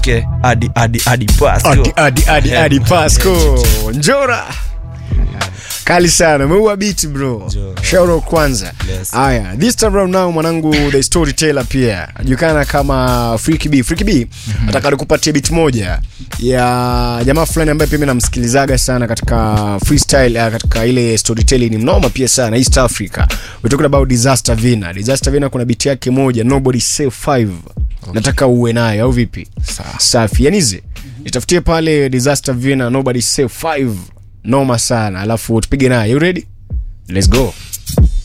okay adi adi adi Pasco. adi adi adi Yeah. adi pasco Yeah. njora kali sana umeua biti bro Njora. shauro kwanza Yes. haya this time round now mwanangu the storyteller pia ajulikana kama Freaky B Freaky B nataka nikupatie bit moja ya jamaa fulani ambaye pia mimi namsikilizaga sana katika freestyle uh, katika ile storytelling ni mnoma pia sana East Africa we're talking about Disaster Vina Disaster Vina kuna bit yake moja Nobody Say 5 nataka uwe nayo au vipi safi yanize nitafutie pale Disaster Vina Nobody Say 5 noma sana alafu tupige naye you ready let's go